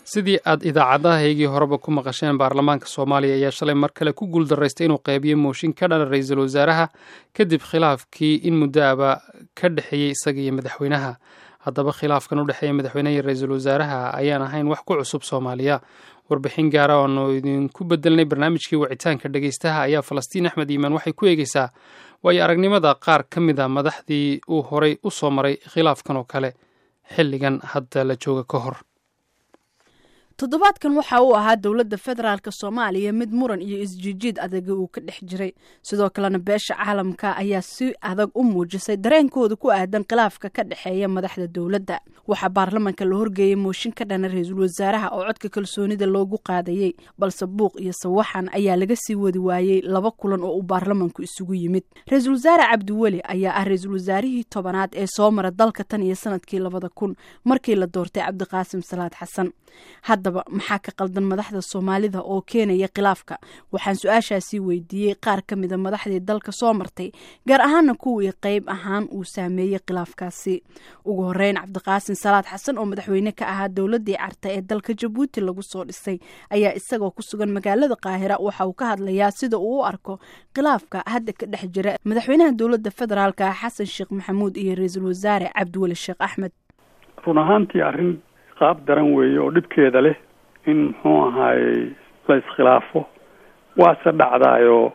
sidii aad idaacadahaygii horeba ku maqasheen baarlamaanka soomaaliya ayaa shalay mar kale ku guuldaraystay inuu qeybiyo mooshin ka dhana ra-iisul wasaaraha kadib khilaafkii in muddoaba ka dhexeeyey isaga iyo madaxweynaha haddaba khilaafkan u dhexeeya madaxweynaha iyo ra-iisul wasaaraha ayaan ahayn wax ku cusub soomaaliya warbixin gaara oonu idinku bedelnay barnaamijkii wicitaanka dhegeystaha ayaa falastiin axmed iimaan waxay ku eegeysaa waayo aragnimada qaar ka mid a madaxdii uu horay u soo maray khilaafkan oo kale xilligan hadda la jooga ka hor toddobaadkan waxa uu ahaa dowladda federaalk soomaaliya mid muran iyo isjiijiid adaga uu ka dhex jiray sidoo kalena beesha caalamka ayaa si adag u muujisay dareenkooda ku aadan khilaafka ka dhexeeya madaxda dowladda waxaa baarlamanka la horgeeyey mooshin ka dhana ra-iisul wasaaraha oo codka kalsoonida loogu qaadayey balse buuq iyo sawaxan ayaa laga sii wadi waayey laba kulan oo uu baarlamanku isugu yimid ra-iisul wasaare cabdiweli ayaa ah ra-iisul wasaarihii tobanaad ee soo mara dalka tan iyo sanadkii labada kun markii la doortay cabdiqaasim salaad xasan haddaba maxaa ka qaldan madaxda soomaalida oo keenaya khilaafka waxaan su-aashaasii weydiiyey qaar ka mida madaxdii dalka soo martay gaar ahaana kuwii qeyb ahaan uu saameeyey khilaafkaasi ugu horeyn cabdiqaasin salaad xasan oo madaxweyne ka ahaa dowladii carta ee dalka jabuuti lagu soo dhisay ayaa isagoo ku sugan magaalada qaahira waxa uu ka hadlayaa sida uu u arko khilaafka hadda ka dhex jira madaxweynaha dowladda federaalka xasan sheekh maxamuud iyo ra-iisul wasaare cabdiweli sheekh axmed run ahaantii arrin qaab daran weeye oo dhibkeeda leh in muxuu ahaayey la iskhilaafo waase dhacdaayoo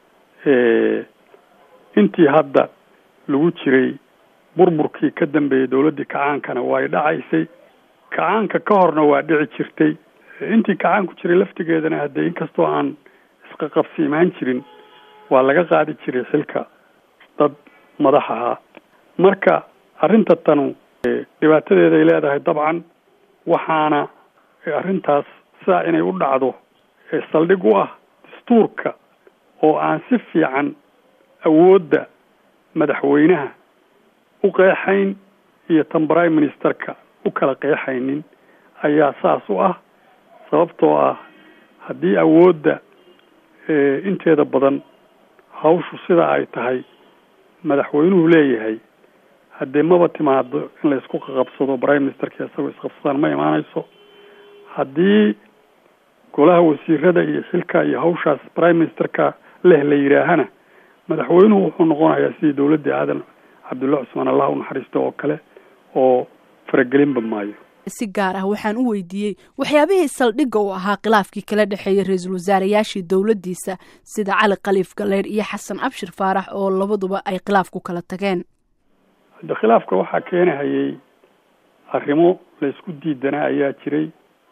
intii hadda lagu jiray burburkii ka dambeeyey dowladdii kacaankana way dhacaysay kacaanka ka horna waa dhici jirtay intii kacaanku jiray laftigeedana haddee inkastoo aan isqaqabsi imaan jirin waa laga qaadi jiray xilka dad madax ahaa marka arrinta tanu dhibaatadeeda ay leedahay dabcan waxaana arrintaas sidaa inay u dhacdo saldhig u ah dastuurka oo aan si fiican awoodda madaxweynaha u qeexayn iyo tan prime ministerka u kala qeexaynin ayaa saas u ah sababtoo ah haddii awoodda inteeda badan hawshu sida ay tahay madaxweynuhu leeyahay haddee maba timaado in la isku qaqabsado prime ministerka isagoo isqabsadaan ma imaanayso haddii golaha wasiirada iyo xilka iyo hawshaas prime ministerka leh la yidhaahana madaxweynuhu wuxuu noqonayaa sidii dowladdii aadan cabdulla cusmaan allah u naxariisto oo kale oo faragelinba maayo si gaar ah waxaan u weydiiyey waxyaabihii saldhigga u ahaa khilaafkii kala dhexeeyay ra-iisul wasaarayaashii dowladdiisa sida cali khaliif galeer iyo xasan abshir faarax oo labaduba ay khilaaf ku kala tageen hadde khilaafka waxaa keenahayay arrimo la isku diidanaa ayaa jiray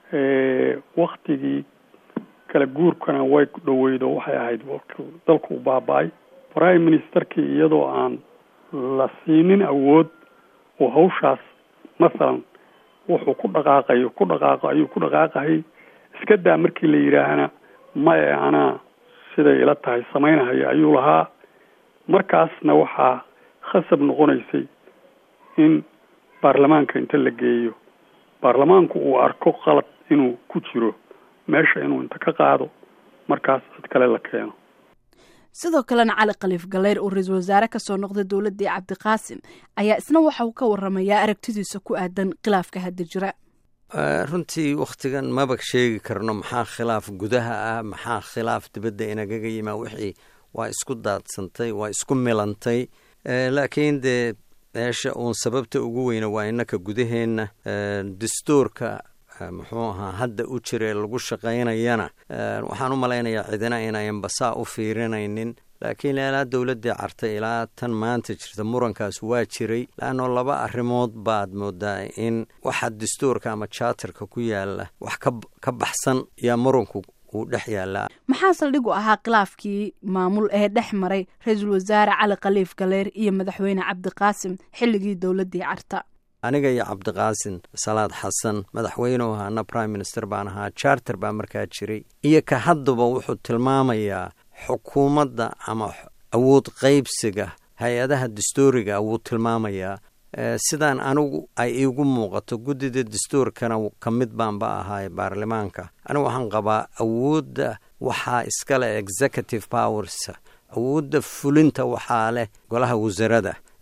waktigii kala guurkana way dhoweydo waxay ahayd dalku u baaba-ay prime ministerkii iyadoo aan la siinin awood oo hawshaas masalan wuxuu ku dhaqaaqayo ku dhaqaaqo ayuu ku dhaqaaqahay iska daa markii la yidhaahana maye anaa siday ila tahay samaynahayo ayuu lahaa markaasna waxaa khasab noqonaysay in baarlamaanka inta la geeyo baarlamaanku uu arko qalad inuu ku jiro meesha inuu inta ka qaado markaas cid kale la keeno sidoo kalena cali khaliif galeyr oo ra-iisul wasaare kasoo noqday dowladdii cabdiqaasim ayaa isna waxa uu ka waramayaa aragtidiisa ku aadan khilaafka hadda jira runtii wakhtigan maba sheegi karno maxaa khilaaf gudaha ah maxaa khilaaf dibadda inagaga yimaa wixii waa isku daadsantay waa isku milantay laakiin dee meesha uun sababta ugu weyna waa innaka gudaheenna dastuurka muxuu ahaa hadda u jira lagu shaqaynayana waxaan u malaynayaa cidina inayan basaa u fiirinaynin laakiin ilaa dowladdii cartay ilaa tan maanta jirta murankaas waa jiray laanno laba arrimood baad moodaa in waxa dastuurka ama jaatarka ku yaala wax ka baxsan yaa muranku uu dhex yaallaa maxaa saldhig u ahaa khilaafkii maamul ee dhex maray ra-iisul wasaare cali khaliif galeer iyo madaxweyne cabdiqaasim xilligii dowladdii carta aniga iyo cabdiqaasin salaad xasan madaxweynuhu ahaana prime minister baan ahaa charter baa markaa jiray iyo ka haddaba wuxuu tilmaamayaa xukuumadda ama awood qaybsiga hay-adaha dastuuriga wuu tilmaamayaa sidaan anigu ay iigu muuqato guddida dastuurkana ka mid baanba ahaay baarlamaanka anigu waxaan qabaa awoodda waxaa iskale executive powers awoodda fulinta waxaa leh golaha wasarada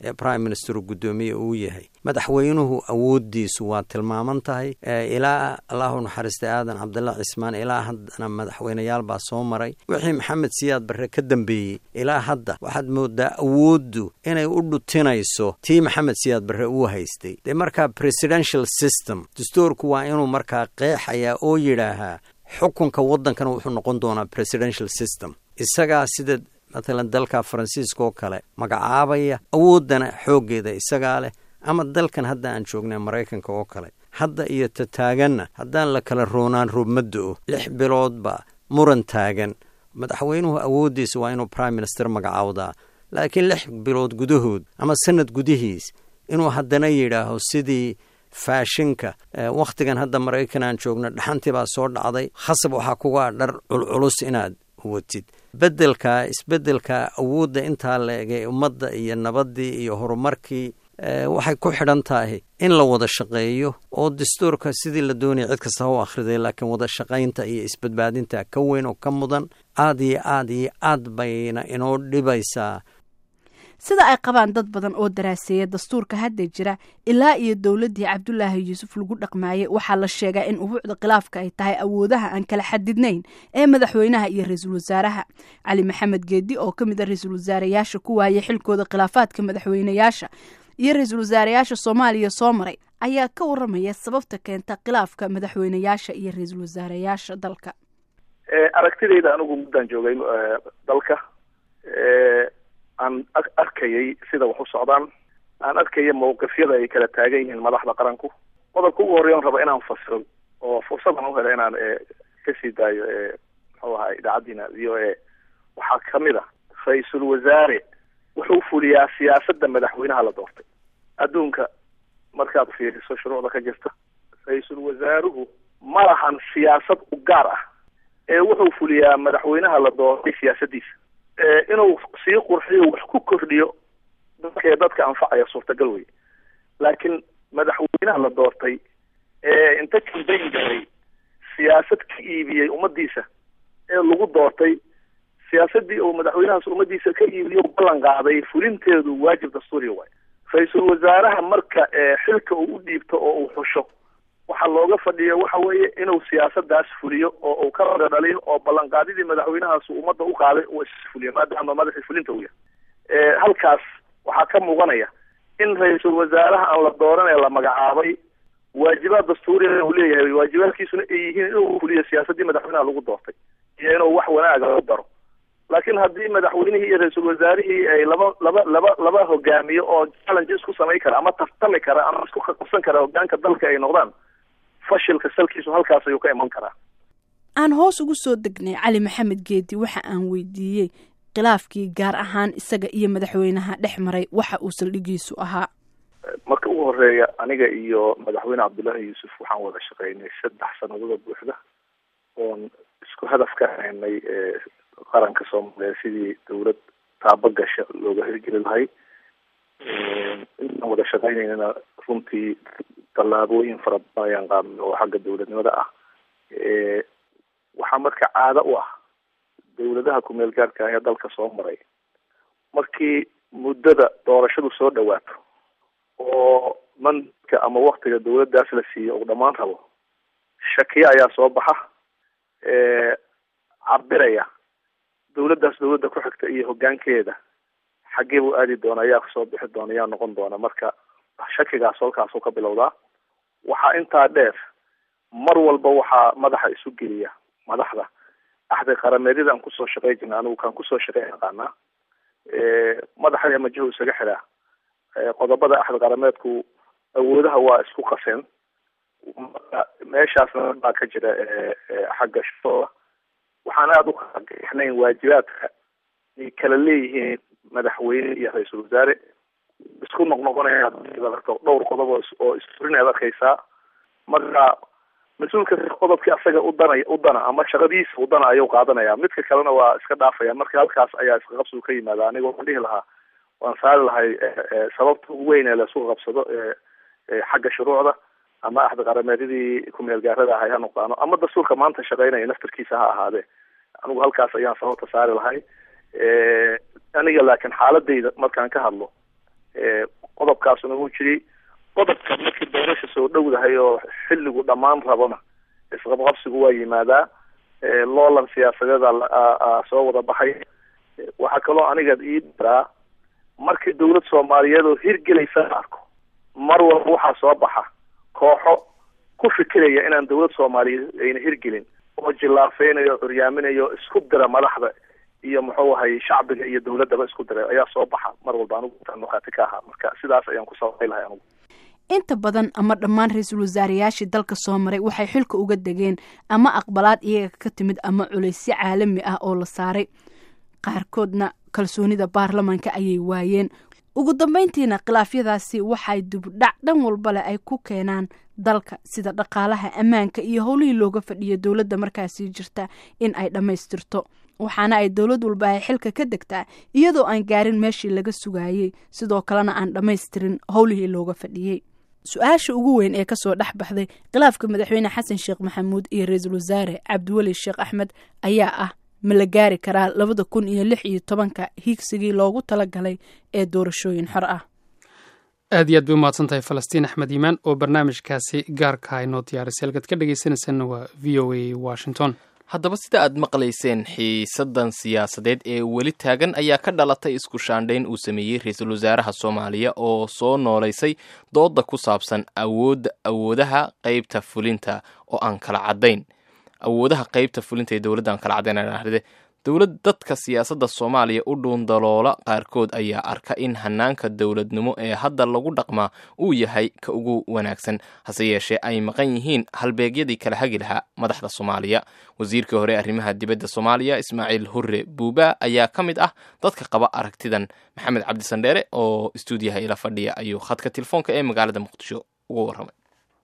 ee prime minister guddoomiye uu yahay madaxweynuhu awooddiisu waa tilmaaman tahay ilaa allahu naxariistay aadan cabdalla cismaan ilaa haddana madaxweyneyaal baa soo maray wixii maxamed siyaad barre ka dambeeyey ilaa hadda waxaad moodaa awooddu inay u dhutinayso tii maxamed siyaad barre uu haystay dee markaa presidential system dastuurku waa inuu markaa qeexayaa oo yidhaahaa xukunka waddankana wuxuu noqon doonaa presidential system isagaa sida matalan dalka faransiiska oo kale magacaabaya awooddana xooggeeda isagaa leh ama dalkan hadda aan joognay maraykanka oo kale hadda iyo ta taaganna haddaan la kala roonaan roobmaddo-o lix biloodba muran taagan madaxweynuhu awooddiisa waa inuu prime minister magacaawdaa laakiin lix bilood gudahood ama sanad gudihiis inuu haddana yidhaaho sidii faashinka wakhtigan hadda maraykan aan joogno dhaxantii baa soo dhacday khasab waxaa kugaa dhar culculus inaad watid beddelka isbeddelka awoodda intaa la egay ummadda iyo nabaddii iyo horumarkii waxay ku xidhan tahay in la wada shaqeeyo oo dastuurka sidii la doonaya cid kasta ha u akhriday laakiin wada shaqaynta iyo isbadbaadinta ka weyn oo ka mudan aad iyo aad iyo aad bayna inoo dhibaysaa sida ay qabaan dad badan oo daraaseeya dastuurka hadda jira ilaa iyo dowladdii cabdulaahi yuusuf lagu dhaqmaayey waxaa la sheegaa in ubuucda khilaafka ay tahay awoodaha aan kala xadidnayn ee madaxweynaha iyo ra-iisul wasaaraha cali maxamed geedi oo ka mid a ra-iisul wasaareyaasha ku waayay xilkooda khilaafaadka madaxweynayaasha iyo ra-iisul wasaareyaasha soomaaliya soo maray ayaa ka waramaya sababta keenta khilaafka madaxweynayaasha iyo ra-iisul wasaareyaasha dalka aragtidayda anigu muddaan joogay dalka aan arkayay sida wax u socdaan aan arkaya mawqifyada ay kala taagan yihiin madaxda qaranku qodobka ugu horreya on raba inaan fasiro oo fursadan u hela inaan kasii daayo muxuu ahaa idaacaddiina v o a waxaa kamid a ra-iisul wasaare wuxuu fuliyaa siyaasadda madaxweynaha la doortay adduunka markaad fiiriso shuruucda ka jirta ra-iisul wasaaruhu ma lahan siyaasad u gaar ah ee wuxuu fuliyaa madaxweynaha la doortay siyaasaddiisa inuu sii qurxiyo wax ku kordhiyo dadkee dadka anfacaya suurtagal wey laakiin madaxweynaha la doortay ee inta kambayn galay siyaasad ka iibiyey ummadiisa ee lagu doortay siyaasadii uu madaxweynahaas ummadiisa ka iibiyo ballan qaaday fulinteedu waajib dastuuriya waay ra-iisul wasaaraha marka xilka uu u dhiibto oo uu xusho waxaa looga fadhiya waxa weeye inuu siyaasadaas fuliyo oo uu ka wada dhaliyo oo ballanqaadidii madaxweynahaas ummadda u qaaday uu isfuliyo maadaama madaxii fulinta uu yahay halkaas waxaa ka muuqanaya in ra-iisul wasaaraha aan la dooranee la magacaabay waajibaad dastuuriya uu leeyahay waajibaadkiisuna ay yihiin inuu fuliyo siyaasadii madaxweynaha lagu doortay iyo inuu wax wanaaga u daro laakiin haddii madaxweynihii iyo ra-iisul wasaarihii ay laba laba laba laba hogaamiyo oo challenge isku samayn kara ama tartami kara ama isku qabsan kara hogaanka dalka ay noqdaan fashilka salkiisu halkaas ayuu ka iman karaa aan hoos ugu soo degnay cali maxamed geedi waxa aan weydiiyey khilaafkii gaar ahaan isaga iyo madaxweynaha dhex maray waxa uu saldhigiisu ahaa marka ugu horeeya aniga iyo madaxweyne cabdullaahi yuusuf waxaan wada shaqeynay saddex sanadooda buuxda oon isku hadaf ka haynay qaranka soomaaliya sidii dawlad taabagasha looga hirgeli lahay intaan wada shaqeynaynana runtii tallaabooyin fara badan ayaan qaadnay oo xagga dawladnimada ah waxaa marka caado u ah dawladaha kumeel gaarka ah ee dalka soo maray markii muddada doorashadu soo dhawaato oo mandka ama waktiga dawladdaas la siiyo uu dhammaan rabo shakiye ayaa soo baxa cabiraya dawladdaas dawladda ku xigta iyo hoggaankeeda xaggee buu aadi doona ayaa soo bixi doona ayaa noqon doona marka shakigaas halkaasuu ka bilowdaa waxaa intaa dheer mar walba waxaa madaxa isu geliya madaxda axdi qarameedyada aan kusoo shaqey jirna anigu kaan kusoo shaqey aqaanaa madaxa majahu isaga xiraa qodobada axdi qarameedku awoodaha waa isku qaseen meeshaasna baa ka jira xagga shaqooda waxaan aada u kalaxnayn waajibaadka ay kala leeyihiin madaxweyne iyo ra-iisul wasaare isku noqnoqonaya arko dhowr qodob oo isfurin aad arkaysaa marka mas-uulka qodobkii asaga udana udana ama shaqadiisa udana ayuu qaadanaya midka kalena waa iska dhaafaya marka halkaas ayaa iska qabsigu ka yimaada aniga waxaan dhihi lahaa waan saari lahay sababta ugu weyn ee laisku qabsado xagga shuruucda ama axdi qarameedyadii kumeel gaarada ahay ha noqdaano ama dastuurka maanta shaqeynaya naftarkiisa ha ahaadee anigu halkaas ayaan sababta saari lahay aniga laakiin xaaladayda markaan ka hadlo qodobkaasuna wuu jiray qodobka markii doorasha soo dhowdahay oo xilligu dhammaan rabona isqabqabsigu waa yimaadaa loolan siyaasadeeda soo wada baxay waxaa kaloo aniga ii daraa markii dawlad soomaaliyeed oo hirgelaysa la arko mar walba waxaa soo baxa kooxo ku fikiraya inaan dawlad soomaaliyeed ayna hirgelin oo jillaafeynayo curyaaminayo isku dira madaxda iyo muxuu ahay shacbiga iyo dawladdaba isku dira ayaa soo baxa mar walba anigu intaan markhaati ka ahaa marka sidaas ayaan ku sababay lahay anigu inta badan ama dhammaan ra-iisul wasaarayaashii dalka soo maray waxay xilka uga degeen ama aqbalaad iyaga ka timid ama culaysyo caalami ah oo la saaray qaarkoodna kalsoonida baarlamanka ayay waayeen ugu dambeyntiina khilaafyadaasi waxay dibdhac dhan walba leh ay ku keenaan dalka sida dhaqaalaha ammaanka iyo howlihii looga fadhiyo dowladda markaasii jirta in ay dhammaystirto waxaana ay dowlad walba ay xilka ka degtaa iyadoo aan gaarin meeshii laga sugaayey sidoo kalena aan dhammaystirin howlihii looga fadhiyey su-aasha ugu weyn ee kasoo dhex baxday khilaafka madaxweyne xasan sheekh maxamuud iyo ra-iisul wasaare cabdiweli sheekh axmed ayaa ah ma la gaari karaa labada kun iyo lix iyo tobanka hiigsigii loogu talagalay ee doorashooyin xor ah aad iyo aad bay umahadsan tahay falastiin axmed iimaan oo barnaamijkaasi gaarka inoo diyaarisay halkaad ka dhegeysanaysanna waa v o a washington haddaba sida aad maqlayseen xiisadan siyaasadeed ee weli taagan ayaa ka dhalatay isku shaandhayn uu sameeyey ra-iisul wasaaraha soomaaliya oo soo noolaysay dooda ku saabsan awoodda awoodaha qeybta fulinta oo aan kala caddayn awoodaha qeybta fulinta ee dowladda aan kala caddayn dowlad dadka siyaasadda soomaaliya u dhuundaloola qaarkood ayaa arka in hanaanka dowladnimo ee hadda lagu dhaqmaa uu yahay ka ugu wanaagsan hase yeeshee ay maqan yihiin halbeegyadii kala hagi lahaa madaxda soomaaliya wasiirkii hore arrimaha dibadda soomaaliya ismaaciil hurre buuba ayaa ka mid ah dadka qaba aragtidan maxamed cabdisandheere oo istuudiyaha ila fadhiya ayuu khadka telefoonka ee magaalada muqdisho uga warramay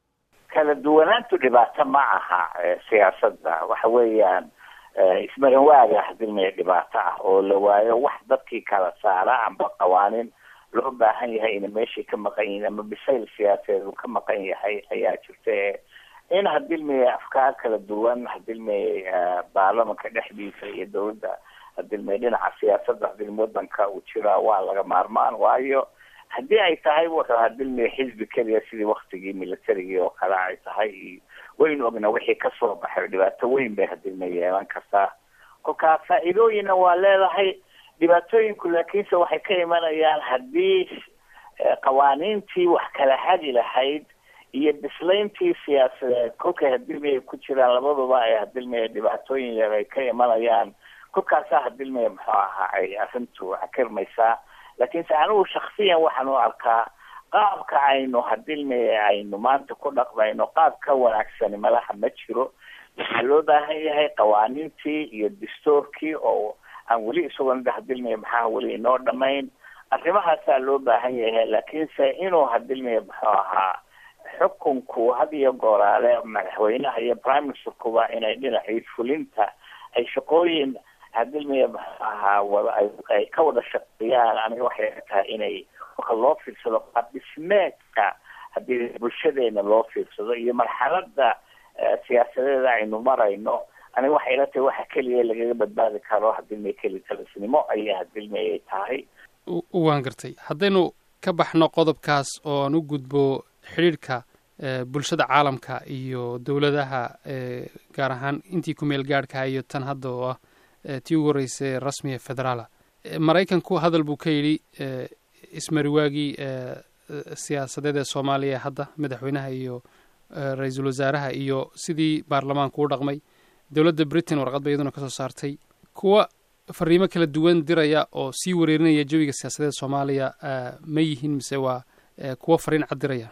kala duwanaantu dhibaato ma aha siyaasadda waxa weeyaan ismarin waaga hadilmaya dhibaato ah oo la waayo wax dadkii kala saara amba qawaanin loo baahan yahay ina meeshay ka maqan yihiin ama bisayl siyaasadeed uu ka maqan yahay ayaa jirta in hadilmaya afkaar kala duwan hadilmaya baarlamanka dhexdiisa iyo dawladda hadilmaya dhinaca siyaasadda hadilma wadanka uu jiraa waa laga maarmaan waayo haddii ay tahay wuxuu hadilmaya xisbi keliya sidii waktigii militarigii oo kale ay tahay waynu ognaa wixii kasoo baxay dhibaato weyn bay hadilma yeelan kartaa kolkaa faa-iidooyinna waa leedahay dhibaatooyinku laakiinse waxay ka imanayaan haddii qawaaniintii wax kala hagi lahayd iyo bislayntii siyaasadeed kolkay hadilmaya ku jiraan labaduba ay hadilmaya dhibaatooyin yar ay ka imanayaan kolkaasaa hadilmaya muxuu ahaa ay arrintu xakirmaysaa laakiinse anigu shaksiyan waxaan u arkaa qaabka aynu hadilmaya aynu maanta ku dhaqmayno qaab ka wanaagsani malaha ma jiro waxaa loo baahan yahay qawaaniintii iyo dastoorkii oo aan weli isagoon hadilmaya maxaa weli inoo dhamayn arrimahaasaa loo baahan yahay laakiinse inuu hadilmaya muxuu ahaa xukunku had iyo gooraale madaxweynaha iyo prime ministerkuba inay dhinacii fulinta ay shaqooyin hadilmaya muxuu ahaa wada ay ka wada shaqeeyaan aniga waxay tahay inay marka loo fiirsado qaab dhismeedka haddii bulshadeena loo fiirsado iyo marxalada siyaasadeeda aynu marayno aniga waxay ila tahay waxa keliya lagaga badbaadi karo hadilmay keli talisnimo ayaa hadilmayay tahay waan gartay haddaynu ka baxno qodobkaas oo aan u gudbo xidhiidhka bulshada caalamka iyo dowladaha gaar ahaan intii ku meel gaadhka iyo tan hadda oo ah tii ugu horreysay rasmiga federaala maraykanku hadal buu ka yidhi ismariwaagii siyaasadeed ee soomaaliya hadda madaxweynaha iyo ra-iisul wasaaraha iyo sidii baarlamaanku u dhaqmay dowladda britain warqad ba iyaduna kasoo saartay kuwa fariimo kala duwan diraya oo sii wareerinaya jawiga siyaasadeed soomaaliya ma yihiin mise waa kuwa fariin cad diraya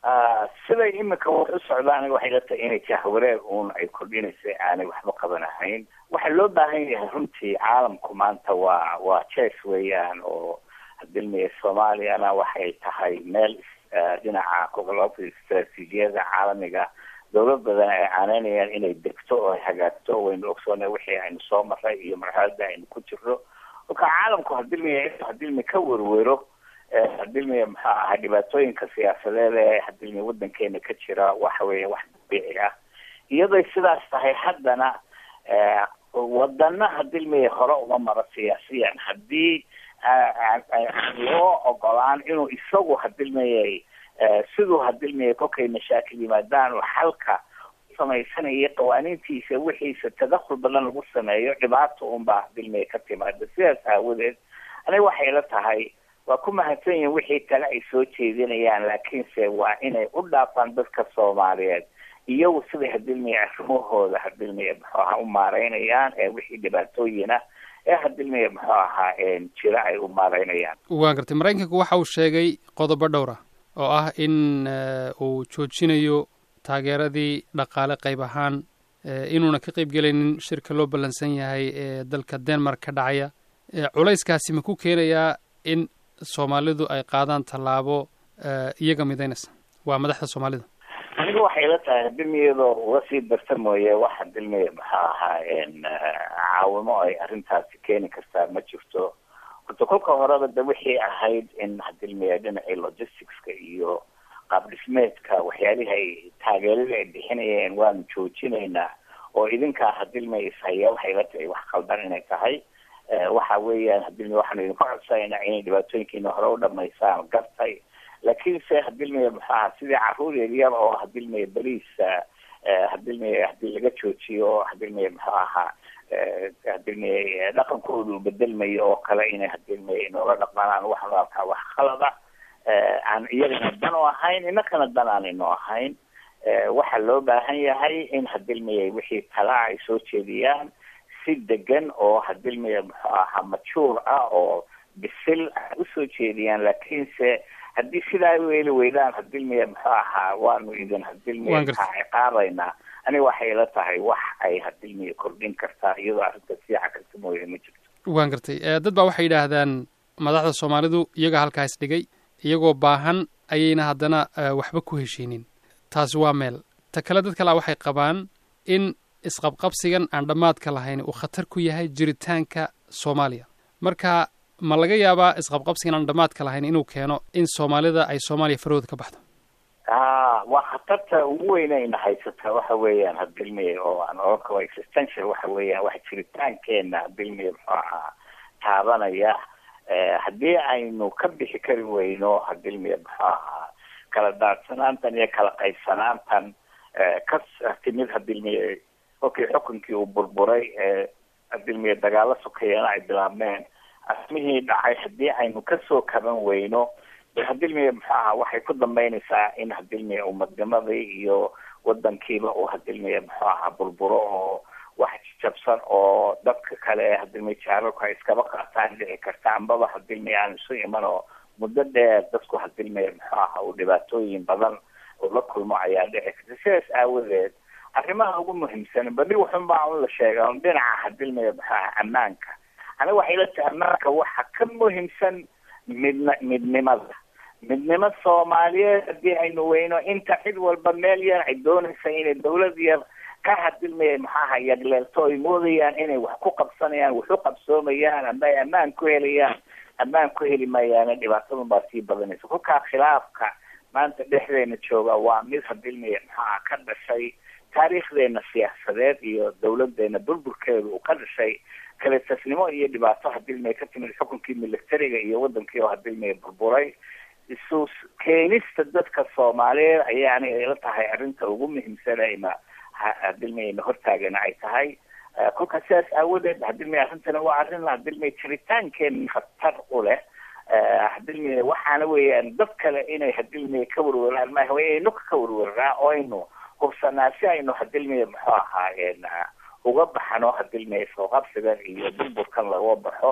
siday imika wax u socda aniga waxay la tahay inay jahwareer uun ay kordhinaysa aanay waxba qabanahayn waxaa loo baahan yahay runtii caalamku maanta waa waa jes weeyaan oo hadilmaya soomaaliyana waxay tahay meel dhinaca gobolada istraatiijiyada caalamiga dowlad badan ay caanaynayaan inay degto oo ay hagaagto waynu ogsoona wixii aynu soo maray iyo marxalada aynu ku jirno kolka caalamku hadilmaya hadilmi ka werwero hadilmaya maxaa ahay dhibaatooyinka siyaasadeed ee hadilmaya wadankeena ka jira waxa weeye wax dabiici ah iyaday sidaas tahay haddana wadana hadilmay hore uma maro siyaasiyan haddii aan loo ogolaan inuu isagu hadilmayay siduu hadilmayay kolkay mashaakil yimaadaan oo xalka samaysanaya qawaaniintiisa wixiisa tadakhul badan lagu sameeyo dhibaata unbaa hadilmaya ka timaada sidaas aawadeed aniga waxay la tahay waa ku mahadsan yihin wixii kale ay soo jeedinayaan laakiinse waa inay u dhaafaan dadka soomaaliyeed iyagu siday hadilmaya arrimahooda hadilmaya muxuu ahaa u maareynayaan ee wixii dhibaatooyina ee hadilmaya muxuu ahaa jira ay u maareynayaan waan gartay maraykanku waxa uu sheegay qodobo dhowr ah oo ah in uu joojinayo taageeradii dhaqaale qayb ahaan inuuna ka qayb gelaynin shirka loo ballansan yahay ee dalka denmark ka dhacaya culayskaasi ma ku keenayaa in soomaalidu ay qaadaan tallaabo iyaga midaynaysa waa madaxda soomaalida aniga waxay la tahay hadilmiyadoo uga sii darta mooye wax hadilmiya maxaa ahaa caawimo ay arrintaasi keeni kartaa ma jirto horta kolka horeba de wixii ahayd in hadilmiya dhinacii logisticska iyo qaab dhismeedka waxyaalihii ay taageeradii ay bixinayeen waanu joojinaynaa oo idinkaa hadilmay ishaya waxay la tahay wax qaldan inay tahay waxa weeyaan hadilmi waxaanu idinku codsanayna inay dhibaatooyinkiina hore u dhamaysaan gartay laakiinse hadilmaya muxuu aha sidii caruur yaryar oo hadilmaya beriisa hadilmaya hadii laga joojiyo hadilmaya muxuu ahaa hadilmaya dhaqankooda uu bedelmayo oo kale inay hadilmaya inoola dhaqmanaan waxaanu arkaa wax khalada aan iyagana dan u ahayn inakana dan aan ino ahayn waxaa loo baahan yahay in hadilmaya wixii talaa ay soo jeediyaan si degan oo hadilmaya muxuu ahaa majuur ah oo bisil usoo jeediyaan laakiinse haddii sidaa ay weeli weydaan hadilmaya muxuu ahaa waanu idin hadilmaya maxaa ciqaabaynaa aniga waxay la tahay wax ay hadilmaya kordhin kartaa iyadoo arrinta siica karta mooye ma jirto waan gartay dad baa waxay yidhaahdaan madaxda soomaalidu iyaga halkaas dhigay iyagoo baahan ayayna haddana waxba ku heshiinin taasi waa meel ta kale dad kalea waxay qabaan in isqabqabsigan aan dhammaadka lahayn uu khatar ku yahay jiritaanka soomaaliya marka ma laga yaabaa isqabqabsigan aan dhammaadka lahayn inuu keeno in soomaalida ay soomaaliya farahooda ka baxdo a waa khatarta ugu weynayna haysata waxa weeyaan hadilmiya oo aan oran karo existential waxa weeyaan wax jiritaankeena hadilmiya muxuu ahaa taabanaya haddii aynu ka bixi kari weyno hadilmiya muxuu ahaa kala daadsanaantan iyo kala qaybsanaantan ka timid hadilmiya kolkii xukunkii uu burburay hadilmiya dagaalo sokeeyana ay bilaabmeen arrimihii dhacay haddii aynu kasoo kaban weyno hadilmiya muxuu ahaa waxay ku dambeynaysaa in hadilmiya umadnimadii iyo wadankiiba uu hadilmiya muxuu ahaa burburo oo wax jabsan oo dadka kale ee hadilmiya jaararku ay iskaba qaataan dhici karta ambaba hadilmiya aan isu iman oo muddo dheer dadku hadilmiya muxuu ahaa uu dhibaatooyin badan uu la kulmo ayaa dhici karta sidaas aawadeed arrimaha ugu muhiimsan badi wuxunbaa un la sheega un dhinaca hadilmiya muxuu ahaa ammaanka aniga waxay la tahay ammaanka waxa ka muhiimsan midna midnimada midnimo soomaaliyeed haddii aynu weyno inta cid walba meel yar ay doonaysa inay dawlad yar ka hadilmaya maxaaha yagleelto ay moodayaan inay wax ku qabsanayaan wax u qabsoomayaan ama ay ammaan ku helayaan ammaan ku heli mayaana dhibaatadun baa sii badanaysa kolkaa khilaafka maanta dhexdeena jooga waa mid hadilmaya maxaa ka dhashay taariikhdeena siyaasadeed iyo dawladeena burburkeeda uu ka dhashay kale tasnimo iyo dhibaato hadilmaya ka timid xukunkii militariga iyo wadankii oo hadilmaya burburay isu keenista dadka soomaaliyeed ayaana ila tahay arrinta ugu muhiimsanayna hadilmayna hortaagana ay tahay kolkaas sidaas aawadeed hadilmay arrintana waa arrin hadilmay jiritaankeena khatar u leh hadilmay waxaana weeyaan dad kale inay hadilmay ka warwaraan maaha waa inaynu ka warwaraa oo aynu hubsanaa si aynu hadilmay muxuu ahaayeen uga baxno hadilmay sooqabsigan iyo burburkan laga baxo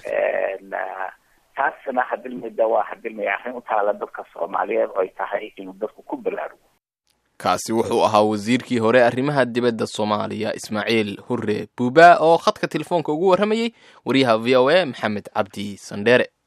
taasna hadilmida waa hadilmay arrin u taala dadka soomaaliyeed oo ay tahay inuu dadku ku baraarugo kaasi wuxuu ahaa wasiirkii hore arrimaha dibadda soomaaliya ismaaciil hurre buuba oo khadka telefoonka ugu warramayey wariyaha v o a maxamed cabdi sandheere